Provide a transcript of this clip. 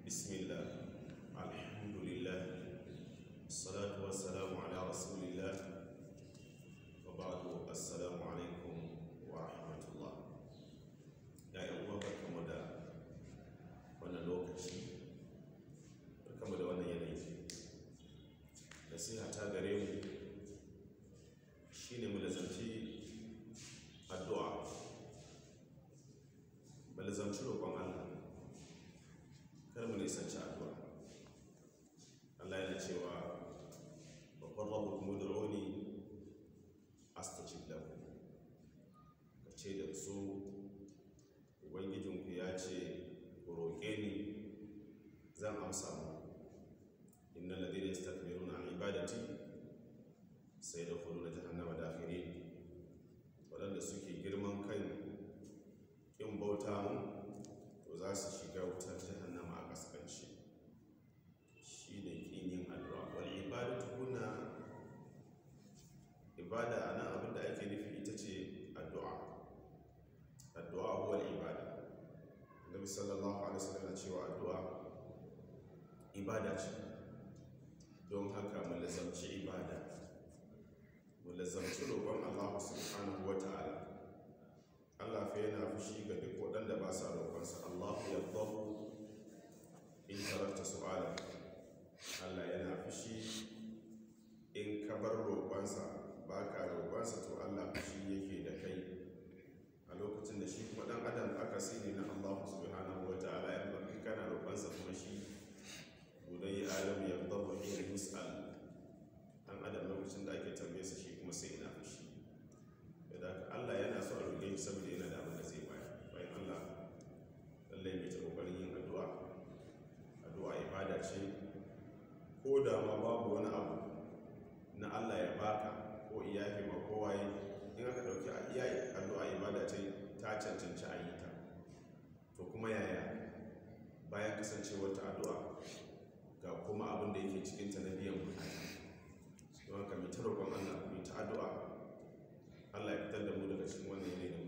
بسم الله الحمد لله الصلاة والسلام على رسول الله وبعد السلام عليكم ورحمة الله يا يوم barkamu da wannan lokaci barkamu da wannan yanayi nasiha ta gare mu shine mu lazanci addu'a mu lazanci roƙon Allah kar mu nisanci addu'a Allah yana cewa babban rabu kuma da roni astajib lahu ka ce da su ubangijinku ya ce ku roƙe ni zan amsa mu inna ladina yastakbiruna an ibadati sai da na jahannama dakhirin waɗanda suke girman kai ƙin bauta mu to za su shiga wutar jahannama a kaskanci shi ne ƙin yin addu'a wani ibadatu kuna ibada a nan abinda ake nufi ita ce addu'a addu'a huwa ibada annabi sallallahu alaihi wasallam cewa addu'a ibada ce don haka mu lazamci ibada mu lazamci roƙon Allah subhanahu wa ta'ala Allah fa yana fushi ga duk waɗanda ba sa roƙonsa Allah ya dhabu in tarakta su'ala Allah yana fushi in ka bar roƙonsa ba ka roƙonsa to Allah fushi yake da kai a lokacin da shi kuma ɗan adam aka sini na Allah subhanahu wa ta'ala ya ba in kana roƙonsa kuma shi budai adam ya dhabu in yus'al ɗan adam lokacin da ake tambaye sa shi kuma sai ina fushi da Allah yana so a roƙe shi saboda yana da abin da zai bayar bayan Allah lallai mai ta kokarin yin addu'a addu'a ibada ce ko da ma babu wani abu na Allah ya baka ko iyaye ma kowa yi in aka ɗauki iyaye addu'a ibada ce ta cancanci a yi ta to kuma yaya bayan kasancewar ta addu'a ga kuma abin da yake cikinta na biyan bukata don haka mai ta roƙon Allah mai ta addu'a Allah ya fitar da mu daga cikin wannan yanayi da